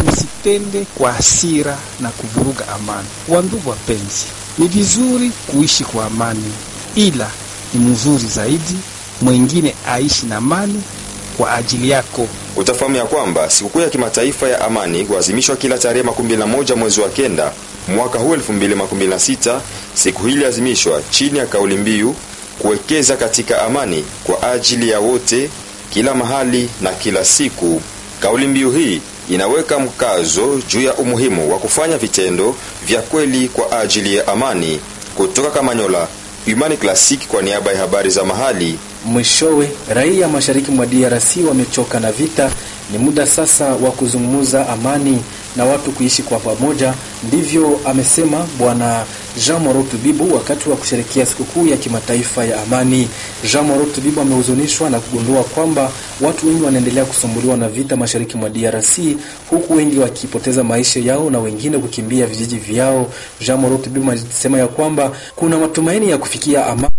tusitende kwa hasira na kuvuruga amani. Wandugu wapenzi, ni vizuri kuishi kwa amani, ila ni mzuri zaidi mwingine aishi na amani kwa ajili yako. Utafahamu ya kwamba sikukuu ya kimataifa ya amani huadhimishwa kila tarehe 11 mwezi wa kenda mwaka huu 2026. Siku hii iliadhimishwa chini ya kauli mbiu kuwekeza katika amani kwa ajili ya wote, kila mahali na kila siku. Kauli mbiu hii inaweka mkazo juu ya umuhimu wa kufanya vitendo vya kweli kwa ajili ya amani. Kutoka Kamanyola, Imani Classic kwa niaba ya habari za mahali. Mwishowe, raia mashariki mwa DRC wamechoka na vita. Ni muda sasa wa kuzungumza amani na watu kuishi kwa pamoja. Ndivyo amesema Bwana Jean Moro Tubibu wakati wa kusherekea sikukuu ya kimataifa ya amani. Jean Moro Tubibu amehuzunishwa na kugundua kwamba watu wengi wanaendelea kusumbuliwa na vita mashariki mwa DRC, huku wengi wakipoteza maisha yao na wengine kukimbia vijiji vyao. Jean Moro Tubibu amesema ya kwamba kuna matumaini ya kufikia amani